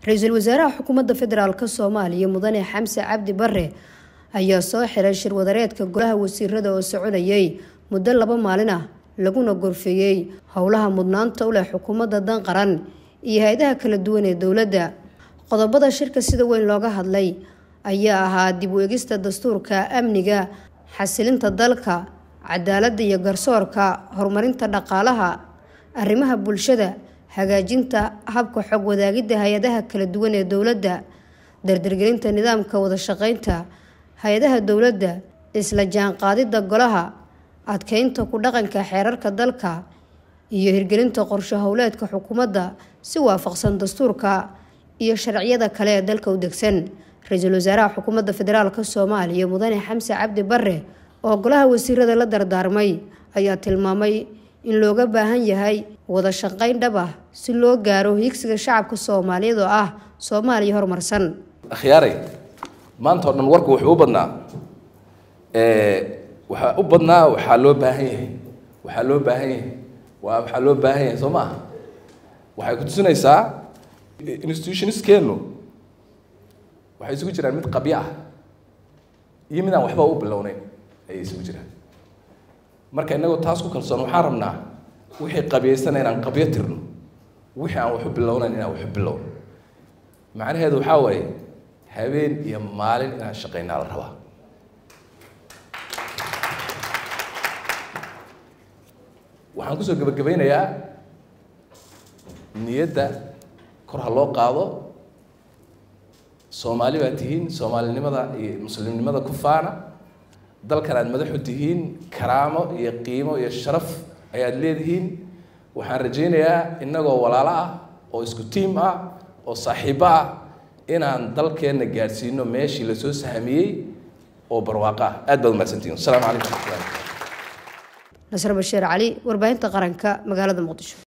ra-iisul wasaaraha xukuumadda federaalk soomaaliya mudane xamse cabdi bare ayaa soo xiray shirwadareedka golaha wasiirada oo soconayay muddo laba maalin ah laguna gorfeeyey howlaha mudnaanta u leh xukuumadda dan qaran iyo hay-adaha kala duwan ee dowladda qodobada shirka sida weyn looga hadlay ayaa ahaa dib u egista dastuurka amniga xasilinta dalka cadaaladda iyo garsoorka horumarinta dhaqaalaha arrimaha bulshada hagaajinta habka xog wadaagidda hay-adaha kala duwan ee dowladda dardargelinta nidaamka wada shaqeynta hay-adaha dowladda isla jaanqaadidda golaha adkeynta ku dhaqanka xeerarka dalka iyo hirgelinta qorsho howleedka xukuumadda si waafaqsan dastuurka iyo sharciyada kale ee dalka u degsan ra-iisul wasaaraha xukuumadda federaalk soomaaliya mudane xamse cabdi bare oo golaha wasiirada la dardaarmay ayaa tilmaamay in looga baahan yahay wada shaqeyn dhab ah si loo gaaro higsiga shacabka soomaaliyeed oo ah soomaaliya horumarsan akhyaaray maanta oo dhan warku wuxuu u badnaa waxaa u badnaa waxaa loo baahan yahay waxaa loo baahan yahay waa waxaa loo baahan yahay soo maaha waxay ku tusinaysaa institutioniskeenu waxay isugu jiraan mid qabyo ah iyo mid aan waxba u bilowneyn ayay isugu jiraan marka inagoo taas ku kalsoon waxaan rabnaa wixii qabiyaysana inaan qabyo tirno wixii aan waxu bilownayn inaan waxu bilowno macnaheedu waxaa waaye habeen iyo maalin inaan shaqaynaa la rabaa waxaan kusoo gebagabeynayaa niyadda kor ha loo qaado soomaali baa tihiin soomaalinimada iyo muslimnimada ku faana dalkan aad madaxu tihiin karaamo iyo qiimo iyo sharaf ayaad leedihiin waxaan rajaynayaa innagoo walaalo ah oo isku tiim ah oo saaxiibo ah inaan dalkeenna gaadhsiino meeshii lasoo sahamiyey oo barwaaqo ah aad baad umahadsantihin asalaamu calaykum waraxmatullahi nasr bashiir cali warbaahinta qaranka magaalada muqdisho